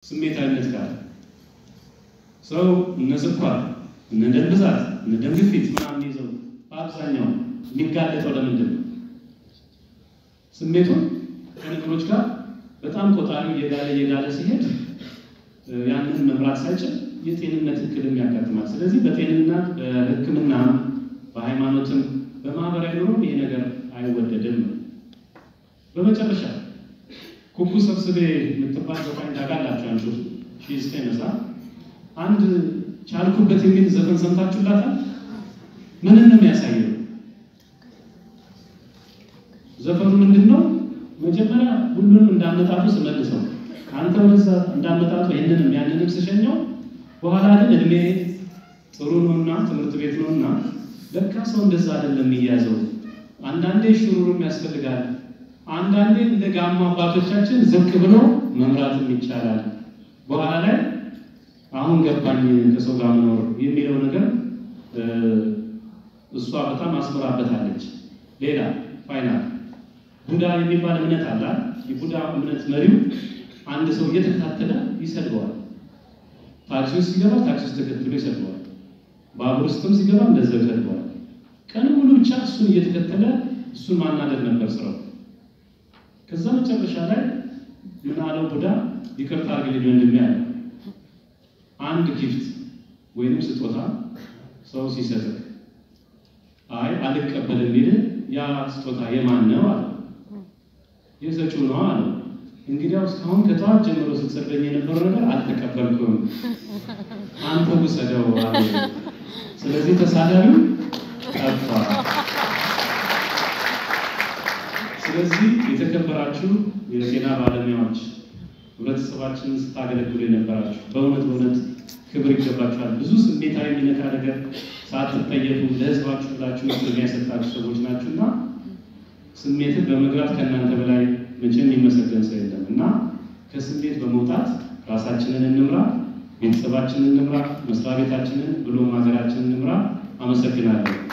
ስሜታዊነት ጋር ሰው እነ ስኳር፣ እነ ደም ብዛት፣ እነ ደም ግፊት ምናምን ይዘው በአብዛኛው የሚጋለጠው ለምንድን ነው? ስሜቱን ከነገሮች ጋር በጣም ቆጣሪው እየጋለ እየጋለ ሲሄድ ያንን መምራት ሳይችል የጤንነት እክልም ያጋጥማል። ስለዚህ በጤንነት በሕክምናም በሃይማኖትም በማህበራዊ ኑሮ ይሄ ነገር አይወደድም ነው። በመጨረሻ ኩኩ ሰብስቤ የምትባል ዘፋኝ ታውቃላችሁ? አንቺ ሺ ዘጠኝ መሳ አንድ ቻልኩበት የሚል ዘፈን ሰምታችሁላታል? ምንን ነው የሚያሳየው? ዘፈኑ ምንድን ነው? መጀመሪያ ሁሉንም እንዳመጣጡ ስመልሰው አንተ ወደዛ እንዳመጣጡ ይህንንም ያንንም ስሸኘው በኋላ ግን እድሜ ጥሩ ነውና ትምህርት ቤት ነውና ለካ ሰው እንደዛ አይደለም የሚያዘው። አንዳንዴ ሽሩሩም ያስፈልጋል። አንዳንዴ እንደ ጋማ አባቶቻችን ዝቅ ብሎ መምራትም ይቻላል። በኋላ ላይ አሁን ገባኝ ከሰው ጋር መኖር የሚለው ነገር እሷ በጣም አስምራበታለች። ሌላ ፋይናል ቡዳ የሚባል እምነት አለ። የቡዳ እምነት መሪው አንድ ሰው እየተከታተለ ይሰድበዋል። ታክሲ ውስጥ ሲገባ ታክሲ ውስጥ ተከትሎ ይሰድበዋል። ባቡር ውስጥም ሲገባ እንደዛው ይሰድበዋል። ቀን ሙሉ ብቻ እሱን እየተከተለ እሱን ማናደድ ነበር ስራው። ከዛ መጨረሻ ላይ ምን አለው ቡዳ፣ ይቅርታ አድርግልኝ ወንድሜ አለ። አንድ ጊፍት ወይም ስጦታ ሰው ሲሰጥህ አይ አልቀበልም ቢል ያ ስጦታ የማን ነው አለ። የሰጪው ነው አለ። እንግዲያው እስካሁን ከጠዋት ጀምሮ ስትሰጠኝ የነበረው ነገር አልተቀበልኩም፣ አንተ ውሰደው አለ። ስለዚህ ተሳዳቢው ጠፋ። ስለዚህ የተከበራችሁ የጤና ባለሙያዎች ህብረተሰባችንን ስታገለግሉ የነበራችሁ በእውነት በእውነት ክብር ይገባችኋል። ብዙ ስሜታዊ የሚነካ ነገር ሳትጠየፉ ለህዝባችሁ ብላችሁ የሚያሰጣችሁ ሰዎች ናችሁና ስሜትን በመግራት ከእናንተ በላይ መቼም የሚመሰገን ሰው የለም እና ከስሜት በመውጣት ራሳችንን እንምራ፣ ቤተሰባችንን እንምራ፣ መስሪያ ቤታችንን ብሎም ሀገራችንን እንምራ። አመሰግናለሁ።